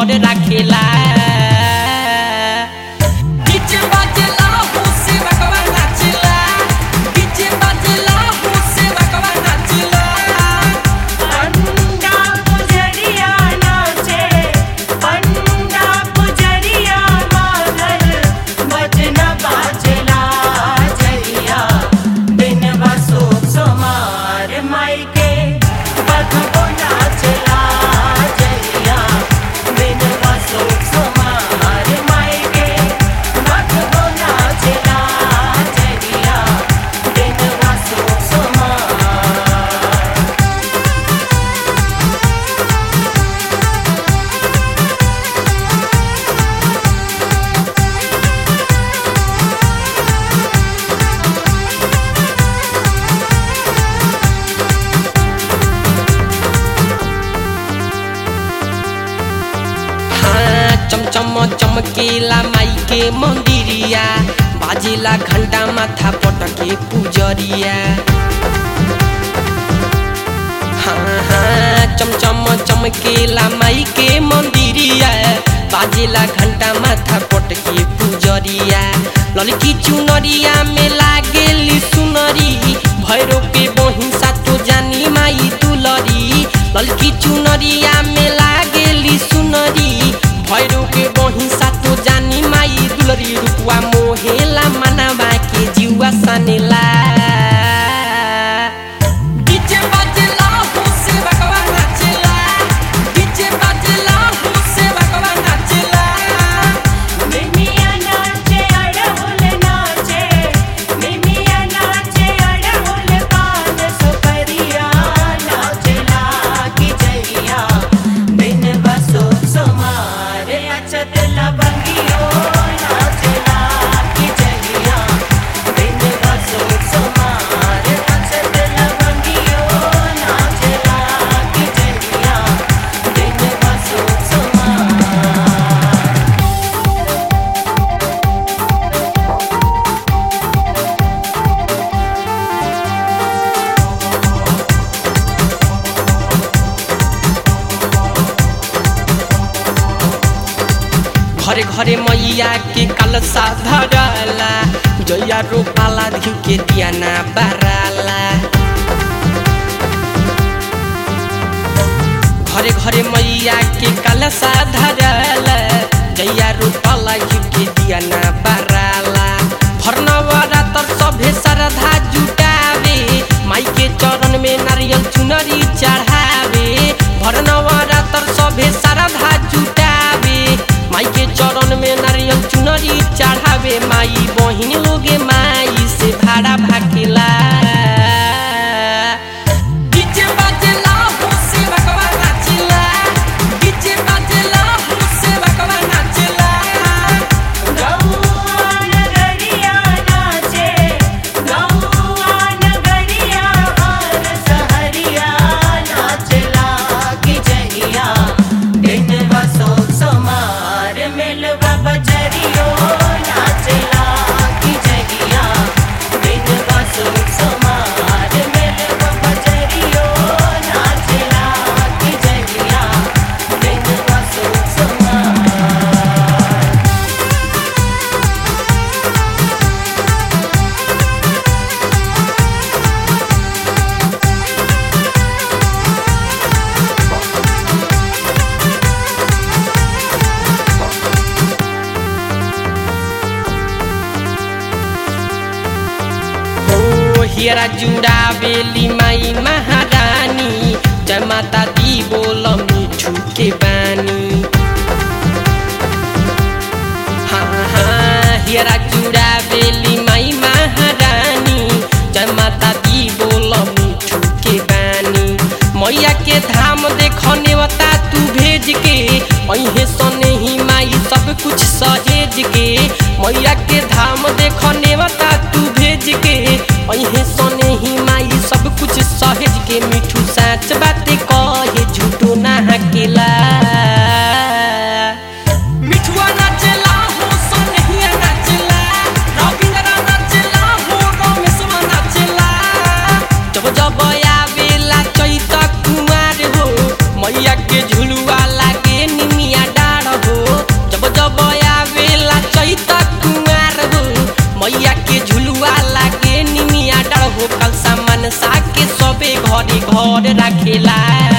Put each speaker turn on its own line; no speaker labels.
घर राखेला
डीजे बाजेला हुसे भगवान नाचेला डीजे बाजेला हुसे भगवान नाचेला
पंडा पुजरिया नाचे पंडा पुजरिया मागल बजना बाजला जरिया बिन बसो सोमार मायके बधबो नाचला जरिया बिन बसो सोमार मायके बधबो नाचला जरिया बिन बसो सोमार
हाँ चमचम चमकेला माई के मंदिरिया बाजेला घंटा माथा पटके पुजरिया हाँ हाँ चमचम चमकेला माई के मंदिरिया बाजेला घंटा माथा पटके पुजरिया ललकी चुनरिया में लागेली सुनरी भैरो के बहिंसा तो जानी माई दुलरी ललकी चुनरिया में लागेली सुनरी भैरो के बहिंसा तो जानी माई दुलरी रुपवा मोहेला मनवा के जीवा सनेला
डीजे बाजेला हुसे भगवान नाचेला डीजे बाजेला हुसे भगवान नाचेला
मिमिया नाचे अड़हुल नाचे मिमिया नाचे अड़हुल पान सुपरिया नाचला की जरिया बिन बसो सुमार अचत लबंगियो नाचला की जरिया बिन बसो सुमार अचत लबंगियो नाचला की जरिया बिन बसो सुमार
घरे घरे मैया के कलसा धरला जया रोपाला धिउ के दियाना बाराला घरे घरे मैया के कलसा धरला जया रोपाला धिउ के दियाना बाराला भरनवरा तर सभे श्रद्धा जुटावे माई के चरण में नारियल चुनरी चढ़ावे भरनवरा तर सभे श्रद्धा जुटावे माई के चरण में नारियल चुनरी चढ़ावे माई बहिन लोगे माई से भाड़ा भाकेला
डीजे बाजेला हुसे भगवान नाचेला डीजे बाजेला हुसे भगवान नाचेला
गौआ नगरिया नाचे गौआ नगरिया और सहरिया नाचला की जरिया बिन बसो सोमार मिलवा बजरियो नाचला की जरिया बिन बसो सोमार मिलवा बजरियो नाचला की जरिया बिन बसो सोमार
ओ हियरा जुड़ा बेली माई महारानी जय माता दी बोल मिठू के बानी हाँ हाँ हियरा जुड़ा बेली माई महारानी जय माता दी बोल मिठू के बानी मैया के धाम देखने वता तू भेज के अहे सने ही माई सब कुछ सहेज के मैया के धाम देखने वता तू भेज के अहे सने ही माई सब कुछ सहेज के मिठू साच बात कहे झूठो ना हकेला
मिठुआ नाचेला हो सोनहिया नाचेला रविंद्र नाचेला हो रमेशवा नाचेला
जब जब आवेला चैत कुमार हो मैया के झुलुआ लागे निमिया डार हो कल सामान साके सबे घरे घर राखेला